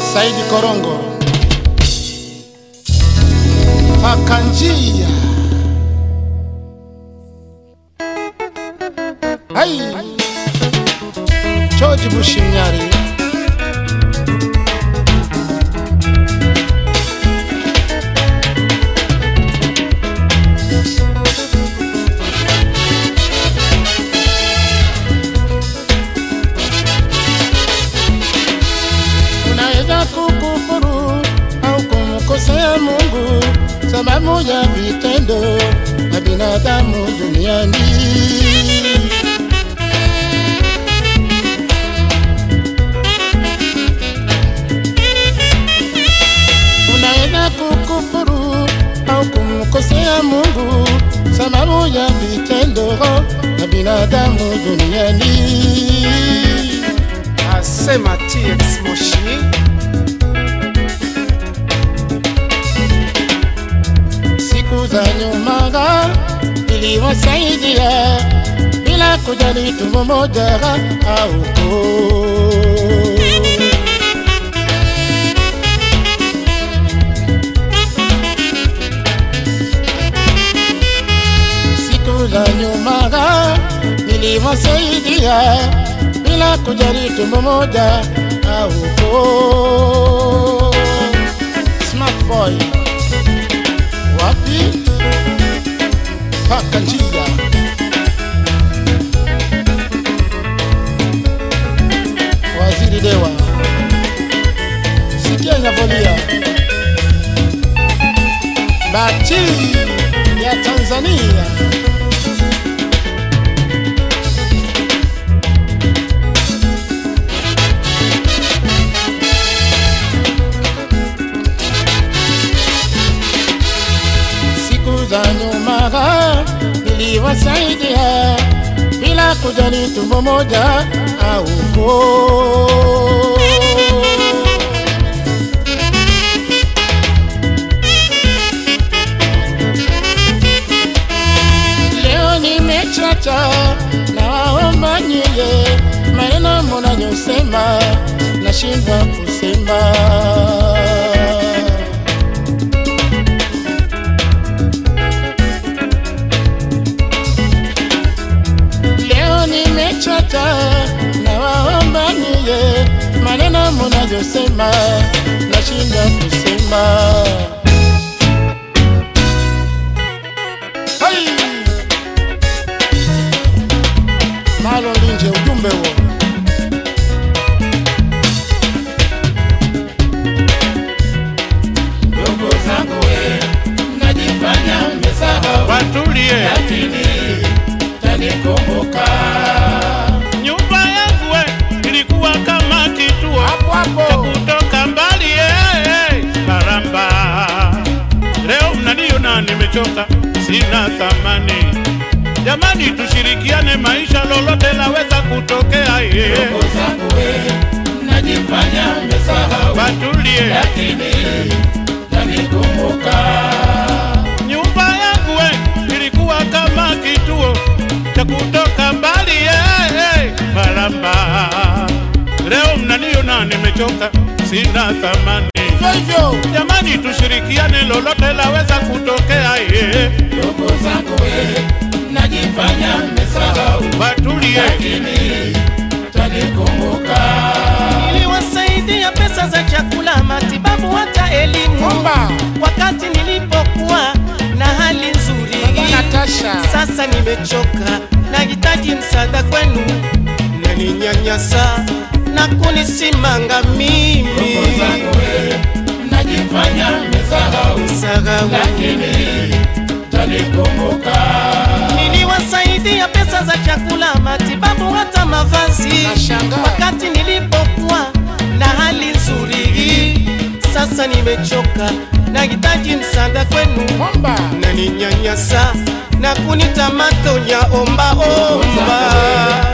Saidi Korongo, paka njia hai George Bushimnyari unaweza kukufuru au kumkosea Mungu sababu ya vitendo na binadamu duniani. Unaweza kukufuru au kumkosea Mungu sababu ya vitendo na binadamu duniani. asema TX Moshi siku za nyuma iliwasaidia bila kujali tumbo moja au koo. Siku za nyuma niliwasaidia bila kujali tumbo moja au koo. Smart boy wapi paka njia waziri dewa sikia inavolia bati ya tanzania siku za nyuma niliwasaidia bila kujali tumbo moja au koo. Leo nimechacha na waomba nyie, maneno mnayosema nashindwa kusema. Leo nimechoka na waomba niye maneno mnayosema nashinda kusema. Hai! Malo Linje, ujumbe huo. Ndugu zangu we, mnajifanya mmesahau, watulie. lakini tanikumbuka. Nyumba yangu we ilikuwa kama kituo Hapo cha hapo. kutoka mbali eh, eh, Karamba. Leo mnaniona nimechoka, sina thamani. Jamani, tushirikiane, maisha lolote laweza kutokea. eh. Ndugu zangu we, mnajifanya mmesahau, Watulie. lakini tanikumbuka. Nyumba yangu we ilikuwa kama kituo cha kutoka mbali eh, eh, Karamba. Leo mnaniona nimechoka, sina thamani. Hivyo hivyo. Jamani, tushirikiane, lolote laweza kutokea. eh. Ndugu zangu we, mnajifanya mmesahau, Watulie. lakini tanikumbuka. niliwasaidia pesa za chakula, matibabu, hata elimu Omba. wakati nilipokuwa na hali nzuri. Natasha. Sasa nimechoka, nahitaji msaada kwenu, naninyanyasa na kunisimanga mimi Ndugu zangu we, mnajifanya mmesahau, Sahau. lakini tanikumbuka. Niliwasaidia pesa za chakula, matibabu, hata mavazi Nashangaa. wakati nilipokuwa na hali nzuri. Sasa nimechoka, nahitaji msaada kwenu, Omba. naninyanyasa na kunita matonya omba omba